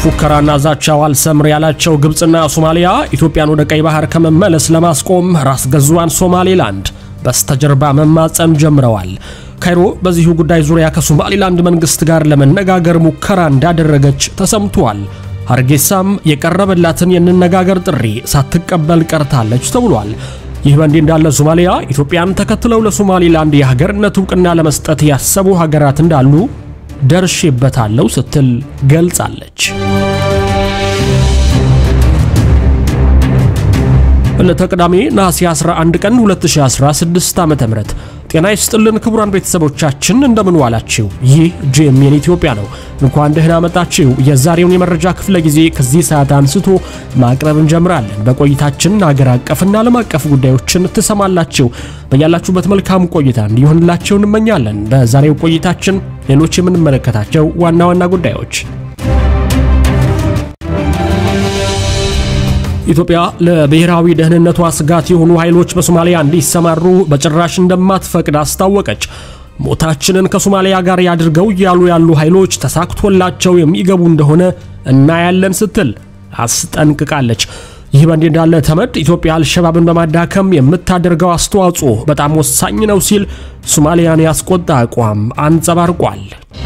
ፉከራና ዛቻው አልሰምር ያላቸው ግብፅና ሶማሊያ ኢትዮጵያን ወደ ቀይ ባህር ከመመለስ ለማስቆም ራስ ገዟን ሶማሌላንድ በስተጀርባ መማፀን ጀምረዋል። ካይሮ በዚሁ ጉዳይ ዙሪያ ከሶማሌላንድ መንግስት ጋር ለመነጋገር ሙከራ እንዳደረገች ተሰምቷል። ሀርጌሳም የቀረበላትን የንነጋገር ጥሪ ሳትቀበል ቀርታለች ተብሏል። ይህ በእንዲህ እንዳለ ሶማሊያ ኢትዮጵያን ተከትለው ለሶማሌላንድ የሀገርነት እውቅና ለመስጠት ያሰቡ ሀገራት እንዳሉ ደርሼበታለሁ ስትል ገልጻለች። ዕለተ ቅዳሜ ነሐሴ 11 ቀን 2016 ዓ.ም ጤና ይስጥልን ክቡራን ቤተሰቦቻችን እንደምን ዋላችሁ። ይህ ጄኤምኤን ኢትዮጵያ ነው። እንኳን ደህና መጣችሁ። የዛሬውን የመረጃ ክፍለ ጊዜ ከዚህ ሰዓት አንስቶ ማቅረብ እንጀምራለን። በቆይታችን አገር አቀፍና ዓለም አቀፍ ጉዳዮችን ትሰማላችሁ። በያላችሁበት መልካም ቆይታ እንዲሆንላችሁ እንመኛለን። በዛሬው ቆይታችን ሌሎች የምንመለከታቸው ዋና ዋና ጉዳዮች ኢትዮጵያ ለብሔራዊ ደህንነቷ ስጋት የሆኑ ኃይሎች በሶማሊያ እንዲሰማሩ በጭራሽ እንደማትፈቅድ አስታወቀች። ሞታችንን ከሶማሊያ ጋር ያድርገው እያሉ ያሉ ኃይሎች ተሳክቶላቸው የሚገቡ እንደሆነ እናያለን ስትል አስጠንቅቃለች። ይህ በእንዲህ እንዳለ ተመድ ኢትዮጵያ አልሸባብን በማዳከም የምታደርገው አስተዋጽኦ በጣም ወሳኝ ነው ሲል ሶማሊያን ያስቆጣ አቋም አንጸባርቋል።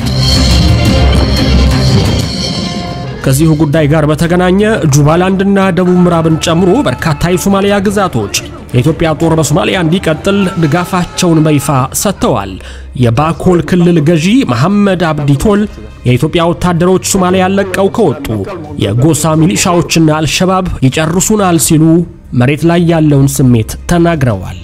ከዚሁ ጉዳይ ጋር በተገናኘ ጁባላንድና ደቡብ ምዕራብን ጨምሮ በርካታ የሶማሊያ ግዛቶች የኢትዮጵያ ጦር በሶማሊያ እንዲቀጥል ድጋፋቸውን በይፋ ሰጥተዋል። የባኮል ክልል ገዢ መሐመድ አብዲ ቶል የኢትዮጵያ ወታደሮች ሶማሊያን ለቀው ከወጡ የጎሳ ሚሊሻዎችና አልሸባብ ይጨርሱናል ሲሉ መሬት ላይ ያለውን ስሜት ተናግረዋል።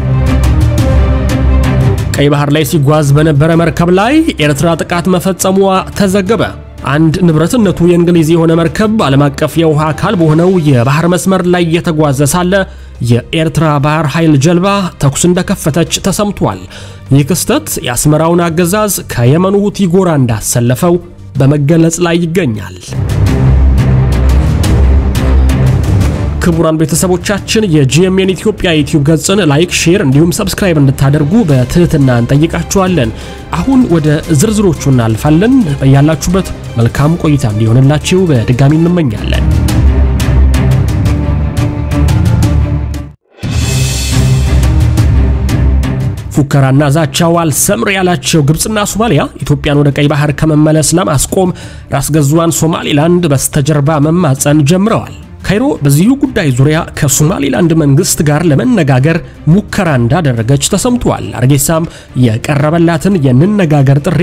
ቀይ ባህር ላይ ሲጓዝ በነበረ መርከብ ላይ ኤርትራ ጥቃት መፈጸሟ ተዘገበ። አንድ ንብረትነቱ የእንግሊዝ የሆነ መርከብ ዓለም አቀፍ የውሃ አካል በሆነው የባህር መስመር ላይ እየተጓዘ ሳለ የኤርትራ ባህር ኃይል ጀልባ ተኩስ እንደከፈተች ተሰምቷል። ይህ ክስተት የአስመራውን አገዛዝ ከየመኑ ሁቲ ጎራ እንዳሰለፈው በመገለጽ ላይ ይገኛል። ክቡራን ቤተሰቦቻችን የጂኤምኤን ኢትዮጵያ ዩቲዩብ ገጽን ላይክ፣ ሼር እንዲሁም ሰብስክራይብ እንድታደርጉ በትህትና እንጠይቃችኋለን። አሁን ወደ ዝርዝሮቹ እናልፋለን። ያላችሁበት መልካም ቆይታ እንዲሆንላችሁ በድጋሚ እንመኛለን። ፉከራና ዛቻው አልሰምር ያላቸው ግብፅና ሶማሊያ ኢትዮጵያን ወደ ቀይ ባህር ከመመለስ ለማስቆም ራስ ገዟን ሶማሌላንድ በስተጀርባ መማፀን ጀምረዋል። ካይሮ በዚሁ ጉዳይ ዙሪያ ከሶማሌላንድ መንግስት ጋር ለመነጋገር ሙከራ እንዳደረገች ተሰምቷል። አርጌሳም የቀረበላትን የንነጋገር ጥሪ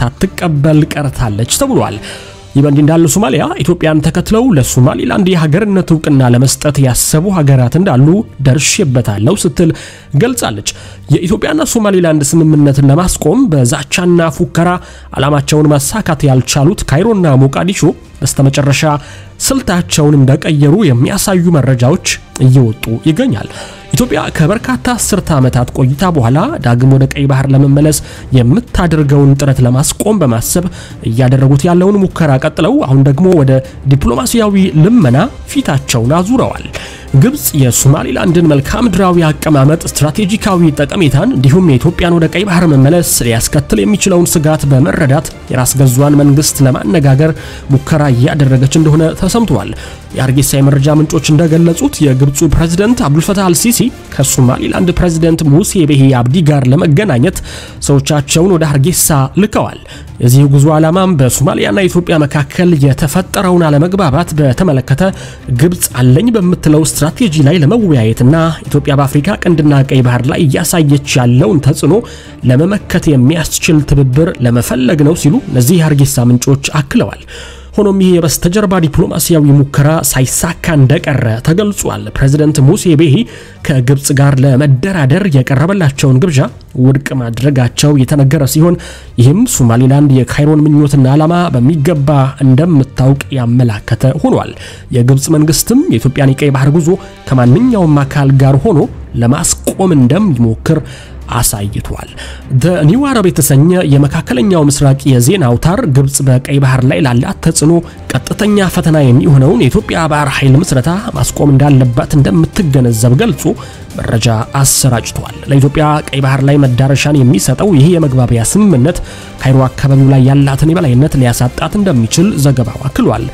ሳትቀበል ቀርታለች ተብሏል። ይህ በእንዲህ እንዳለ ሶማሊያ ኢትዮጵያን ተከትለው ለሶማሌላንድ የሀገርነት እውቅና ለመስጠት ያሰቡ ሀገራት እንዳሉ ደርሼበታለሁ ስትል ገልጻለች። የኢትዮጵያና ሶማሌላንድ ስምምነትን ለማስቆም በዛቻና ፉከራ ዓላማቸውን ማሳካት ያልቻሉት ካይሮና ሞቃዲሾ በስተመጨረሻ ስልታቸውን እንደቀየሩ የሚያሳዩ መረጃዎች እየወጡ ይገኛል። ኢትዮጵያ ከበርካታ አስርተ ዓመታት ቆይታ በኋላ ዳግም ወደ ቀይ ባህር ለመመለስ የምታደርገውን ጥረት ለማስቆም በማሰብ እያደረጉት ያለውን ሙከራ ቀጥለው አሁን ደግሞ ወደ ዲፕሎማሲያዊ ልመና ፊታቸውን አዙረዋል። ግብፅ የሶማሌላንድን መልክዓ ምድራዊ አቀማመጥ፣ ስትራቴጂካዊ ጠቀሜታን እንዲሁም የኢትዮጵያን ወደ ቀይ ባህር መመለስ ሊያስከትል የሚችለውን ስጋት በመረዳት የራስ ገዟን መንግስት ለማነጋገር ሙከራ እያደረገች እንደሆነ ተሰምቷል። የአርጌሳ የመረጃ ምንጮች እንደገለጹት የግብፁ ፕሬዝደንት አብዱልፈታህ አልሲሲ ከሶማሊላንድ ፕሬዝደንት ሙሴ ቤሂ አብዲ ጋር ለመገናኘት ሰዎቻቸውን ወደ ሀርጌሳ ልከዋል። የዚህ ጉዞ ዓላማም በሶማሊያና ኢትዮጵያ መካከል የተፈጠረውን አለመግባባት በተመለከተ ግብፅ አለኝ በምትለው ስትራቴጂ ላይ ለመወያየትና ኢትዮጵያ በአፍሪካ ቀንድና ቀይ ባህር ላይ እያሳየች ያለውን ተጽዕኖ ለመመከት የሚያስችል ትብብር ለመፈለግ ነው ሲሉ እነዚህ የሀርጌሳ ምንጮች አክለዋል። ሆኖም ይህ የበስተጀርባ ዲፕሎማሲያዊ ሙከራ ሳይሳካ እንደቀረ ተገልጿል። ፕሬዚደንት ሙሴ ቤሂ ከግብፅ ጋር ለመደራደር የቀረበላቸውን ግብዣ ውድቅ ማድረጋቸው የተነገረ ሲሆን ይህም ሶማሌላንድ የካይሮን ምኞትና ዓላማ በሚገባ እንደምታውቅ ያመላከተ ሆኗል። የግብፅ መንግስትም የኢትዮጵያን የቀይ ባህር ጉዞ ከማንኛውም አካል ጋር ሆኖ ለማስቆም እንደሚሞክር አሳይቷል። ኒው አረብ የተሰኘ የመካከለኛው ምስራቅ የዜና አውታር ግብፅ በቀይ ባህር ላይ ላላት ተጽዕኖ ቀጥተኛ ፈተና የሚሆነውን የኢትዮጵያ ባህር ኃይል ምስረታ ማስቆም እንዳለባት እንደምትገነዘብ ገልጾ መረጃ አሰራጭቷል። ለኢትዮጵያ ቀይ ባህር ላይ መዳረሻን የሚሰጠው ይህ የመግባቢያ ስምምነት ካይሮ አካባቢው ላይ ያላትን የበላይነት ሊያሳጣት እንደሚችል ዘገባው አክሏል።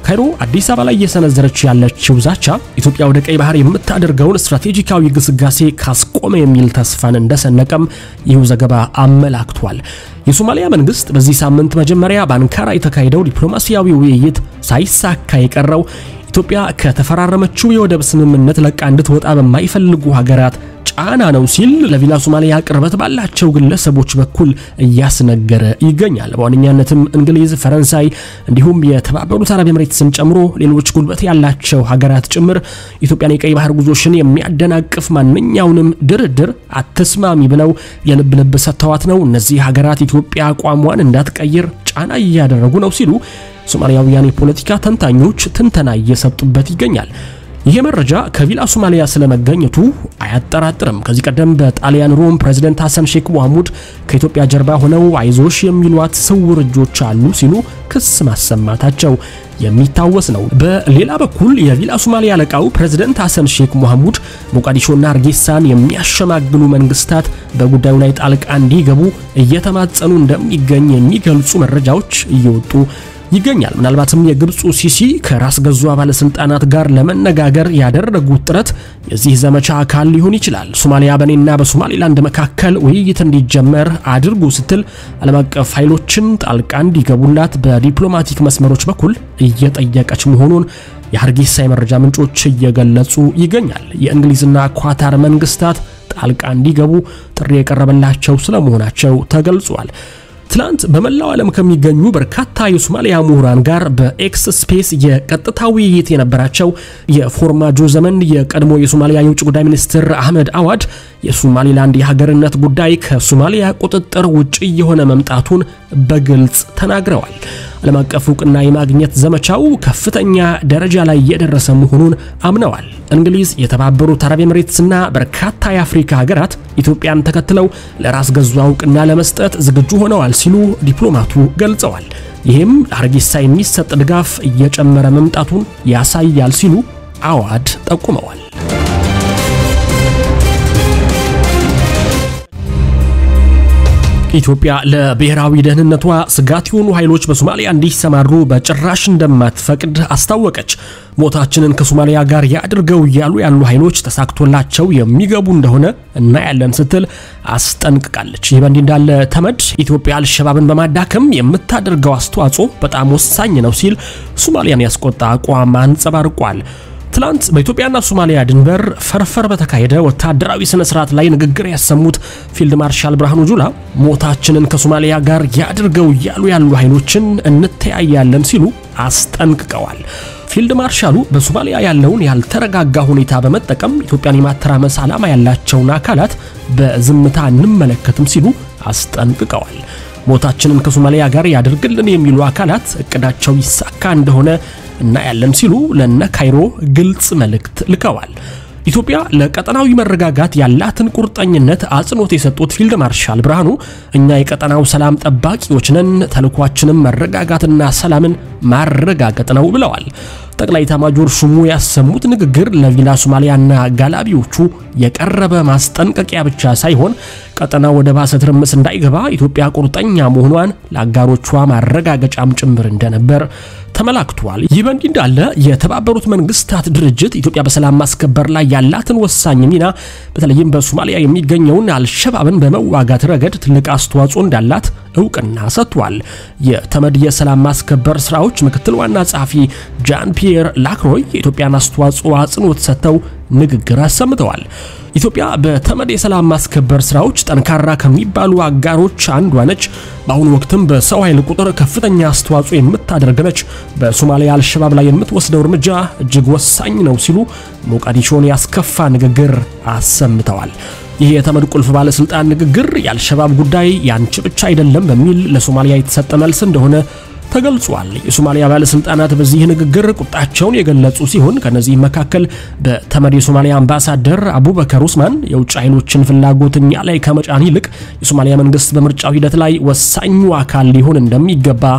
ካይሮ አዲስ አበባ ላይ እየሰነዘረች ያለችው ዛቻ ኢትዮጵያ ወደ ቀይ ባህር የምታደርገውን ስትራቴጂካዊ ግስጋሴ ካስቆመ የሚል ተስፋን እንደሰነቀም ይህ ዘገባ አመላክቷል። የሶማሊያ መንግስት በዚህ ሳምንት መጀመሪያ በአንካራ የተካሄደው ዲፕሎማሲያዊ ውይይት ሳይሳካ የቀረው ኢትዮጵያ ከተፈራረመችው የወደብ ስምምነት ለቃ እንድትወጣ በማይፈልጉ ሀገራት ጫና ነው ሲል ለቪላ ሶማሊያ ቅርበት ባላቸው ግለሰቦች በኩል እያስነገረ ይገኛል። በዋነኛነትም እንግሊዝ፣ ፈረንሳይ እንዲሁም የተባበሩት አረብ ኤምሬትስን ጨምሮ ሌሎች ጉልበት ያላቸው ሀገራት ጭምር ኢትዮጵያን የቀይ ባህር ጉዞሽን የሚያደናቅፍ ማንኛውንም ድርድር አትስማሚ ብለው የልብ ልብ ሰጥተዋት ነው። እነዚህ ሀገራት ኢትዮጵያ አቋሟን እንዳትቀይር ጫና እያደረጉ ነው ሲሉ ሶማሊያውያን የፖለቲካ ተንታኞች ትንተና እየሰጡበት ይገኛል። ይሄ መረጃ ከቪላ ሶማሊያ ስለመገኘቱ አያጠራጥርም። ከዚህ ቀደም በጣሊያን ሮም ፕሬዚደንት ሐሰን ሼክ መሐሙድ ከኢትዮጵያ ጀርባ ሆነው አይዞሽ የሚሏት ስውር እጆች አሉ ሲሉ ክስ ማሰማታቸው የሚታወስ ነው። በሌላ በኩል የቪላ ሶማሊያ አለቃው ፕሬዚደንት ሐሰን ሼክ መሐሙድ ሞቃዲሾና አርጌሳን የሚያሸማግሉ መንግስታት በጉዳዩ ላይ ጣልቃ እንዲገቡ እየተማጸኑ እንደሚገኝ የሚገልጹ መረጃዎች እየወጡ ይገኛል። ምናልባትም የግብፁ ሲሲ ከራስ ገዟ ባለስልጣናት ጋር ለመነጋገር ያደረጉት ጥረት የዚህ ዘመቻ አካል ሊሆን ይችላል። ሶማሊያ በእኔና በሶማሌላንድ መካከል ውይይት እንዲጀመር አድርጉ ስትል ዓለም አቀፍ ኃይሎችን ጣልቃ እንዲገቡላት በዲፕሎማቲክ መስመሮች በኩል እየጠየቀች መሆኑን የሀርጌሳ የመረጃ ምንጮች እየገለጹ ይገኛል። የእንግሊዝና ኳታር መንግስታት ጣልቃ እንዲገቡ ጥሪ የቀረበላቸው ስለመሆናቸው ተገልጿል። ትላንት በመላው ዓለም ከሚገኙ በርካታ የሶማሊያ ምሁራን ጋር በኤክስ ስፔስ የቀጥታ ውይይት የነበራቸው የፎርማጆ ዘመን የቀድሞ የሶማሊያ የውጭ ጉዳይ ሚኒስትር አህመድ አዋድ የሶማሊላንድ የሀገርነት ጉዳይ ከሶማሊያ ቁጥጥር ውጭ የሆነ መምጣቱን በግልጽ ተናግረዋል። ዓለም አቀፍ እውቅና የማግኘት ዘመቻው ከፍተኛ ደረጃ ላይ የደረሰ መሆኑን አምነዋል። እንግሊዝ፣ የተባበሩት አረብ ኤምሬትስና በርካታ የአፍሪካ ሀገራት ኢትዮጵያን ተከትለው ለራስ ገዟ እውቅና ለመስጠት ዝግጁ ሆነዋል ሲሉ ዲፕሎማቱ ገልጸዋል። ይህም ለሀርጌሳ የሚሰጥ ድጋፍ እየጨመረ መምጣቱን ያሳያል ሲሉ አዋድ ጠቁመዋል። ኢትዮጵያ ለብሔራዊ ደህንነቷ ስጋት የሆኑ ኃይሎች በሶማሊያ እንዲሰማሩ በጭራሽ እንደማትፈቅድ አስታወቀች። ሞታችንን ከሶማሊያ ጋር ያድርገው እያሉ ያሉ ኃይሎች ተሳክቶላቸው የሚገቡ እንደሆነ እናያለን ስትል አስጠንቅቃለች። ይህ በእንዲህ እንዳለ ተመድ ኢትዮጵያ አልሸባብን በማዳከም የምታደርገው አስተዋጽኦ በጣም ወሳኝ ነው ሲል ሶማሊያን ያስቆጣ አቋም አንጸባርቋል። ትላንት በኢትዮጵያና ሶማሊያ ድንበር ፈርፈር በተካሄደ ወታደራዊ ስነ ስርዓት ላይ ንግግር ያሰሙት ፊልድ ማርሻል ብርሃኑ ጁላ ሞታችንን ከሶማሊያ ጋር ያድርገው እያሉ ያሉ ኃይሎችን እንተያያለን ሲሉ አስጠንቅቀዋል። ፊልድ ማርሻሉ በሶማሊያ ያለውን ያልተረጋጋ ሁኔታ በመጠቀም ኢትዮጵያን የማተራመስ ዓላማ ያላቸውን አካላት በዝምታ እንመለከትም ሲሉ አስጠንቅቀዋል። ሞታችንን ከሶማሊያ ጋር ያድርግልን የሚሉ አካላት እቅዳቸው ይሳካ እንደሆነ እናያለን ሲሉ ለነ ካይሮ ግልጽ መልእክት ልከዋል። ኢትዮጵያ ለቀጠናዊ መረጋጋት ያላትን ቁርጠኝነት አጽንኦት የሰጡት ፊልድ ማርሻል ብርሃኑ እኛ የቀጠናው ሰላም ጠባቂዎች ነን፣ ተልኳችንም መረጋጋትና ሰላምን ማረጋገጥ ነው ብለዋል። ጠቅላይ ኤታማዦር ሹሙ ያሰሙት ንግግር ለቪላ ሶማሊያና ጋላቢዎቹ የቀረበ ማስጠንቀቂያ ብቻ ሳይሆን ቀጠናው ወደ ባሰ ትርምስ እንዳይገባ ኢትዮጵያ ቁርጠኛ መሆኗን ለአጋሮቿ ማረጋገጫም ጭምር እንደነበር ተመላክቷል። ይህ በእንዲህ እንዳለ የተባበሩት መንግስታት ድርጅት ኢትዮጵያ በሰላም ማስከበር ላይ ያላትን ወሳኝ ሚና በተለይም በሶማሊያ የሚገኘውን አልሸባብን በመዋጋት ረገድ ትልቅ አስተዋጽኦ እንዳላት እውቅና ሰጥቷል። የተመድ የሰላም ማስከበር ስራዎች ምክትል ዋና ጸሐፊ ጃን ፒየር ላክሮይ የኢትዮጵያን አስተዋጽኦ አጽንኦት ሰጥተው ንግግር አሰምተዋል። ኢትዮጵያ በተመድ የሰላም ማስከበር ስራዎች ጠንካራ ከሚባሉ አጋሮች አንዷ ነች። በአሁኑ ወቅትም በሰው ኃይል ቁጥር ከፍተኛ አስተዋጽኦ የምታደርግ ነች። በሶማሊያ አልሸባብ ላይ የምትወስደው እርምጃ እጅግ ወሳኝ ነው ሲሉ ሞቃዲሾን ያስከፋ ንግግር አሰምተዋል። ይህ የተመድ ቁልፍ ባለስልጣን ንግግር የአልሸባብ ጉዳይ ያንቺ ብቻ አይደለም በሚል ለሶማሊያ የተሰጠ መልስ እንደሆነ ተገልጿል። የሶማሊያ ባለስልጣናት በዚህ ንግግር ቁጣቸውን የገለጹ ሲሆን ከነዚህም መካከል በተመድ የሶማሊያ አምባሳደር አቡበከር ኡስማን የውጭ ኃይሎችን ፍላጎት እኛ ላይ ከመጫን ይልቅ የሶማሊያ መንግስት በምርጫው ሂደት ላይ ወሳኙ አካል ሊሆን እንደሚገባ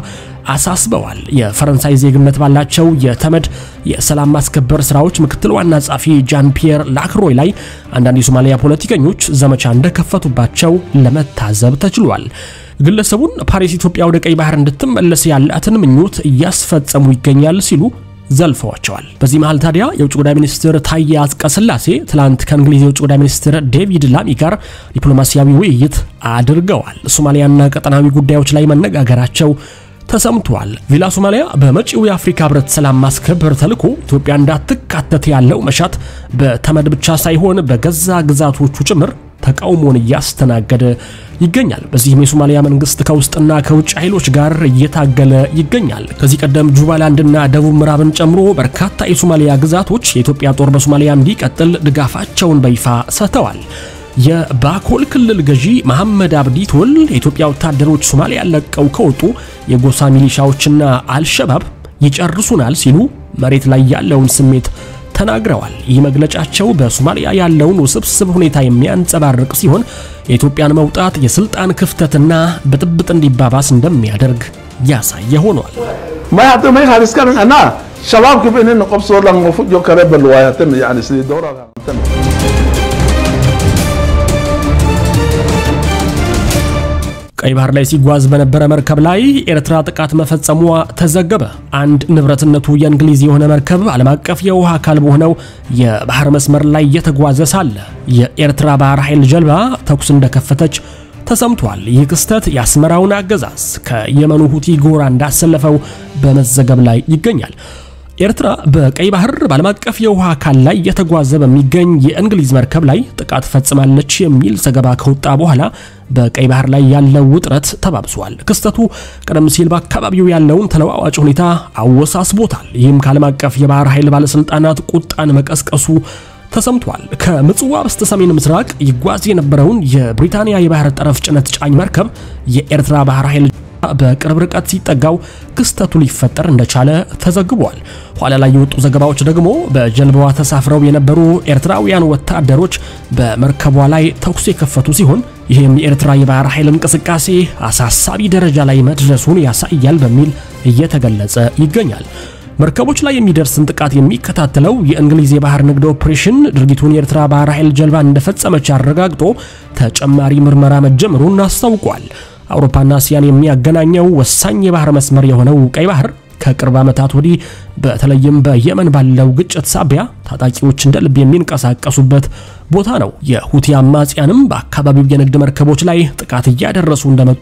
አሳስበዋል። የፈረንሳይ ዜግነት ባላቸው የተመድ የሰላም ማስከበር ስራዎች ምክትል ዋና ጸሐፊ ጃን ፒየር ላክሮይ ላይ አንዳንድ የሶማሊያ ፖለቲከኞች ዘመቻ እንደከፈቱባቸው ለመታዘብ ተችሏል። ግለሰቡን ፓሪስ ኢትዮጵያ ወደ ቀይ ባህር እንድትመለስ ያላትን ምኞት እያስፈጸሙ ይገኛል ሲሉ ዘልፈዋቸዋል። በዚህ መሃል ታዲያ የውጭ ጉዳይ ሚኒስትር ታዬ አጽቀሥላሴ ትላንት ከእንግሊዝ የውጭ ጉዳይ ሚኒስትር ዴቪድ ላሚ ጋር ዲፕሎማሲያዊ ውይይት አድርገዋል። ሶማሊያና ቀጠናዊ ጉዳዮች ላይ መነጋገራቸው ተሰምቷል። ቪላ ሶማሊያ በመጪው የአፍሪካ ህብረት ሰላም ማስከበር ተልዕኮ ኢትዮጵያ እንዳትካተት ያለው መሻት በተመድ ብቻ ሳይሆን በገዛ ግዛቶቹ ጭምር ተቃውሞን እያስተናገደ ይገኛል። በዚህም የሶማሊያ መንግስት ከውስጥና ከውጭ ኃይሎች ጋር እየታገለ ይገኛል። ከዚህ ቀደም ጁባላንድና ደቡብ ምዕራብን ጨምሮ በርካታ የሶማሊያ ግዛቶች የኢትዮጵያ ጦር በሶማሊያ እንዲቀጥል ድጋፋቸውን በይፋ ሰጥተዋል። የባኮል ክልል ገዢ መሐመድ አብዲ ቶል የኢትዮጵያ ወታደሮች ሶማሊያ ለቀው ከወጡ የጎሳ ሚሊሻዎችና አልሸባብ ይጨርሱናል ሲሉ መሬት ላይ ያለውን ስሜት ተናግረዋል። ይህ መግለጫቸው በሶማሊያ ያለውን ውስብስብ ሁኔታ የሚያንጸባርቅ ሲሆን የኢትዮጵያን መውጣት የስልጣን ክፍተትና ብጥብጥ እንዲባባስ እንደሚያደርግ ያሳየ ሆኗል። ቀይ ባህር ላይ ሲጓዝ በነበረ መርከብ ላይ ኤርትራ ጥቃት መፈጸሟ ተዘገበ። አንድ ንብረትነቱ የእንግሊዝ የሆነ መርከብ ዓለም አቀፍ የውሃ አካል በሆነው የባህር መስመር ላይ እየተጓዘ ሳለ የኤርትራ ባህር ኃይል ጀልባ ተኩስ እንደከፈተች ተሰምቷል። ይህ ክስተት የአስመራውን አገዛዝ ከየመኑ ሁቲ ጎራ እንዳሰለፈው በመዘገብ ላይ ይገኛል። ኤርትራ በቀይ ባህር በዓለም አቀፍ የውሃ አካል ላይ እየተጓዘ በሚገኝ የእንግሊዝ መርከብ ላይ ጥቃት ፈጽማለች የሚል ዘገባ ከወጣ በኋላ በቀይ ባህር ላይ ያለው ውጥረት ተባብሷል። ክስተቱ ቀደም ሲል በአካባቢው ያለውን ተለዋዋጭ ሁኔታ አወሳስቦታል። ይህም ከዓለም አቀፍ የባህር ኃይል ባለስልጣናት ቁጣን መቀስቀሱ ተሰምቷል። ከምጽዋ በስተ ሰሜን ምስራቅ ይጓዝ የነበረውን የብሪታንያ የባህር ጠረፍ ጭነት ጫኝ መርከብ የኤርትራ ባህር ኃይል በቅርብ ርቀት ሲጠጋው ክስተቱ ሊፈጠር እንደቻለ ተዘግቧል። ኋላ ላይ የወጡ ዘገባዎች ደግሞ በጀልባዋ ተሳፍረው የነበሩ ኤርትራውያን ወታደሮች በመርከቧ ላይ ተኩስ የከፈቱ ሲሆን ይህም የኤርትራ የባህር ኃይል እንቅስቃሴ አሳሳቢ ደረጃ ላይ መድረሱን ያሳያል በሚል እየተገለጸ ይገኛል። መርከቦች ላይ የሚደርስን ጥቃት የሚከታተለው የእንግሊዝ የባህር ንግድ ኦፕሬሽን ድርጊቱን የኤርትራ ባህር ኃይል ጀልባ እንደፈጸመች አረጋግጦ ተጨማሪ ምርመራ መጀመሩን አስታውቋል። አውሮፓና እስያን የሚያገናኘው ወሳኝ የባህር መስመር የሆነው ቀይ ባህር ከቅርብ ዓመታት ወዲህ በተለይም በየመን ባለው ግጭት ሳቢያ ታጣቂዎች እንደ ልብ የሚንቀሳቀሱበት ቦታ ነው። የሁቲ አማጽያንም በአካባቢው የንግድ መርከቦች ላይ ጥቃት እያደረሱ እንደመጡ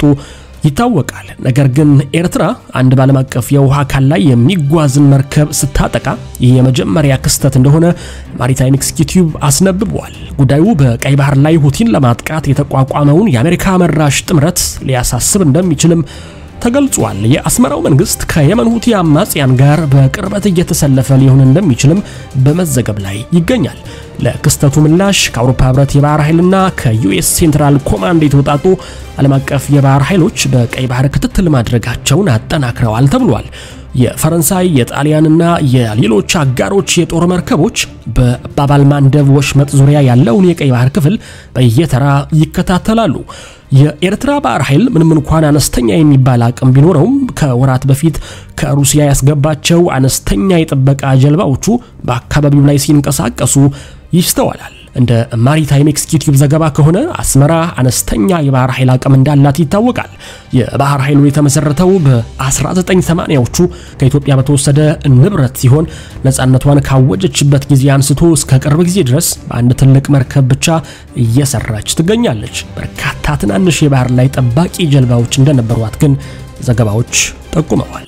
ይታወቃል። ነገር ግን ኤርትራ አንድ በዓለም አቀፍ የውሃ አካል ላይ የሚጓዝን መርከብ ስታጠቃ ይህ የመጀመሪያ ክስተት እንደሆነ ማሪታይም ኤክስኪዩቲቭ አስነብቧል። ጉዳዩ በቀይ ባህር ላይ ሁቲን ለማጥቃት የተቋቋመውን የአሜሪካ መራሽ ጥምረት ሊያሳስብ እንደሚችልም ተገልጿል። የአስመራው መንግስት ከየመን ሁቲ አማጽያን ጋር በቅርበት እየተሰለፈ ሊሆን እንደሚችልም በመዘገብ ላይ ይገኛል። ለክስተቱ ምላሽ ከአውሮፓ ህብረት የባህር ኃይልና ከዩኤስ ሴንትራል ኮማንድ የተውጣጡ ዓለም አቀፍ የባህር ኃይሎች በቀይ ባህር ክትትል ማድረጋቸውን አጠናክረዋል ተብሏል። የፈረንሳይ የጣሊያንና የሌሎች አጋሮች የጦር መርከቦች በባባል ማንደብ ወሽመጥ ዙሪያ ያለውን የቀይ ባህር ክፍል በየተራ ይከታተላሉ። የኤርትራ ባህር ኃይል ምንም እንኳን አነስተኛ የሚባል አቅም ቢኖረውም ከወራት በፊት ከሩሲያ ያስገባቸው አነስተኛ የጥበቃ ጀልባዎቹ በአካባቢው ላይ ሲንቀሳቀሱ ይስተዋላል። እንደ ማሪታይም ኤክስኪዩቲቭ ዘገባ ከሆነ አስመራ አነስተኛ የባህር ኃይል አቅም እንዳላት ይታወቃል። የባህር ኃይሉ የተመሰረተው በ1980ዎቹ ከኢትዮጵያ በተወሰደ ንብረት ሲሆን ነፃነቷን ካወጀችበት ጊዜ አንስቶ እስከ ቅርብ ጊዜ ድረስ በአንድ ትልቅ መርከብ ብቻ እየሰራች ትገኛለች። በርካታ ትናንሽ የባህር ላይ ጠባቂ ጀልባዎች እንደነበሯት ግን ዘገባዎች ጠቁመዋል።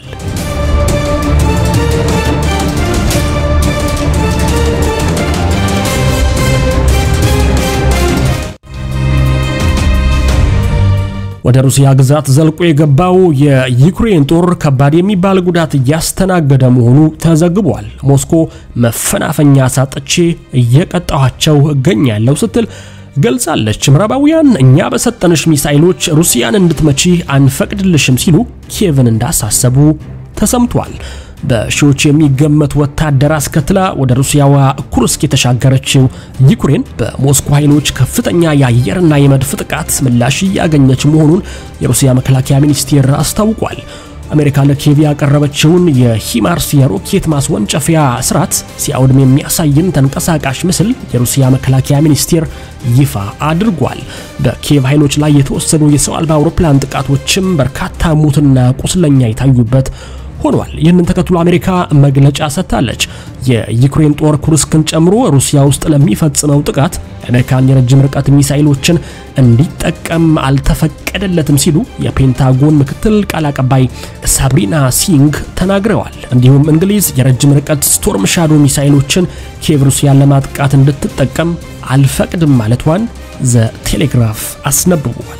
ወደ ሩሲያ ግዛት ዘልቆ የገባው የዩክሬን ጦር ከባድ የሚባል ጉዳት እያስተናገደ መሆኑ ተዘግቧል። ሞስኮ መፈናፈኛ ሳጥቼ እየቀጣኋቸው እገኛለሁ ስትል ገልጻለች። ምዕራባውያን እኛ በሰጠንሽ ሚሳይሎች ሩሲያን እንድትመቺ አንፈቅድልሽም ሲሉ ኪየቭን እንዳሳሰቡ ተሰምቷል። በሺዎች የሚገመት ወታደር አስከትላ ወደ ሩሲያዋ ኩርስክ የተሻገረችው ዩክሬን በሞስኮ ኃይሎች ከፍተኛ የአየርና የመድፍ ጥቃት ምላሽ እያገኘች መሆኑን የሩሲያ መከላከያ ሚኒስቴር አስታውቋል። አሜሪካ ለኪየቭ ያቀረበችውን የሂማርስ የሮኬት ማስወንጨፊያ ስርዓት ሲያወድም የሚያሳይን ተንቀሳቃሽ ምስል የሩሲያ መከላከያ ሚኒስቴር ይፋ አድርጓል። በኪየቭ ኃይሎች ላይ የተወሰኑ የሰው አልባ አውሮፕላን ጥቃቶችም በርካታ ሙትና ቁስለኛ የታዩበት ሆኗል። ይህንን ተከትሎ አሜሪካ መግለጫ ሰጥታለች። የዩክሬን ጦር ኩርስክን ጨምሮ ሩሲያ ውስጥ ለሚፈጽመው ጥቃት የአሜሪካን የረጅም ርቀት ሚሳይሎችን እንዲጠቀም አልተፈቀደለትም ሲሉ የፔንታጎን ምክትል ቃል አቀባይ ሳብሪና ሲንግ ተናግረዋል። እንዲሁም እንግሊዝ የረጅም ርቀት ስቶርም ሻዶ ሚሳይሎችን ኪየቭ ሩሲያን ለማጥቃት እንድትጠቀም አልፈቅድም ማለቷን ዘ ቴሌግራፍ አስነብቧል።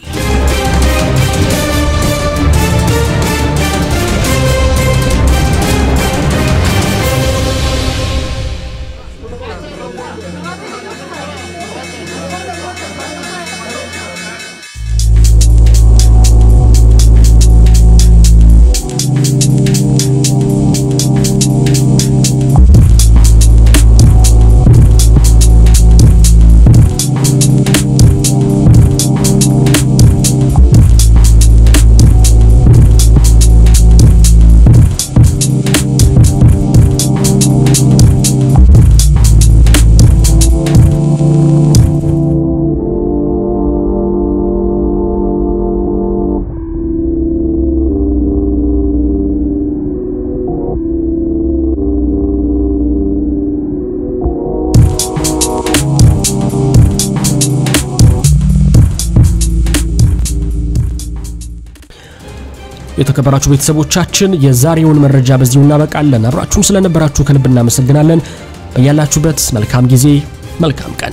የተከበራችሁ ቤተሰቦቻችን የዛሬውን መረጃ በዚሁ እናበቃለን። አብራችሁን ስለነበራችሁ ከልብ እናመሰግናለን። በያላችሁበት መልካም ጊዜ፣ መልካም ቀን